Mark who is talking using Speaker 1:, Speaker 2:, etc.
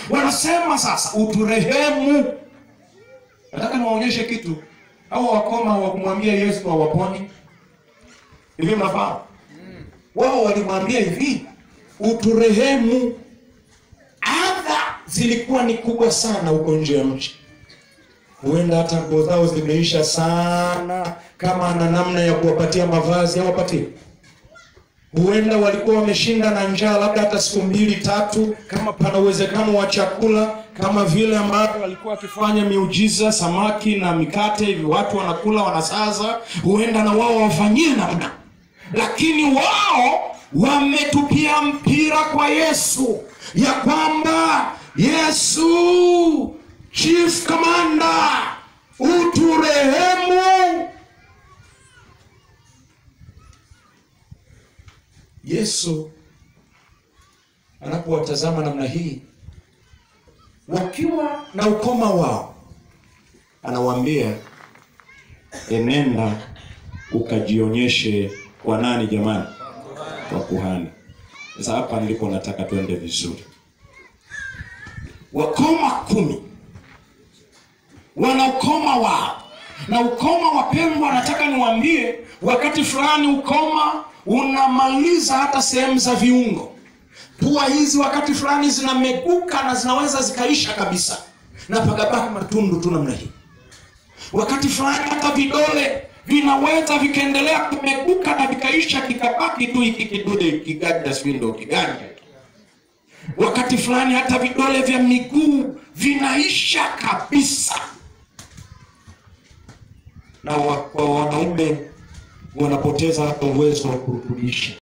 Speaker 1: wanasema sasa uturehemu nataka niwaonyeshe kitu au wakoma wa kumwambia yesu hawaponi hivi mnafahamu wao walimwambia hivi uturehemu adha zilikuwa ni kubwa sana huko nje ya mji huenda hata nguo zao zimeisha sana kama ana namna ya kuwapatia mavazi awapatie huenda walikuwa wameshinda na njaa labda hata siku mbili tatu kama pana uwezekano wa chakula kama vile ambavyo walikuwa wakifanya miujiza samaki na mikate hivi watu wanakula wanasaza huenda na wao wafanyie namna lakini wao wametupia mpira kwa yesu ya kwamba yesu chief commander uturehemu yesu anapowatazama namna hii wakiwa na ukoma wao anawaambia enenda ukajionyeshe kwa nani jamani kwa kuhani sasa hapa ndipo nataka twende vizuri wakoma kumi wana ukoma wao na ukoma wapendwa nataka niwaambie wakati fulani ukoma unamaliza hata sehemu za viungo pua hizi wakati fulani zinameguka na zinaweza zikaisha kabisa na pagabaki matundu tu namna hii wakati fulani hata vidole vinaweza vikaendelea kumeguka na vikaisha kikabaki tu hiki kidude kiganja sijui ndo kiganja wakati fulani hata vidole vya miguu vinaisha kabisa na wa- kwa wanaume wanapoteza hata uwezo wa kurutubisha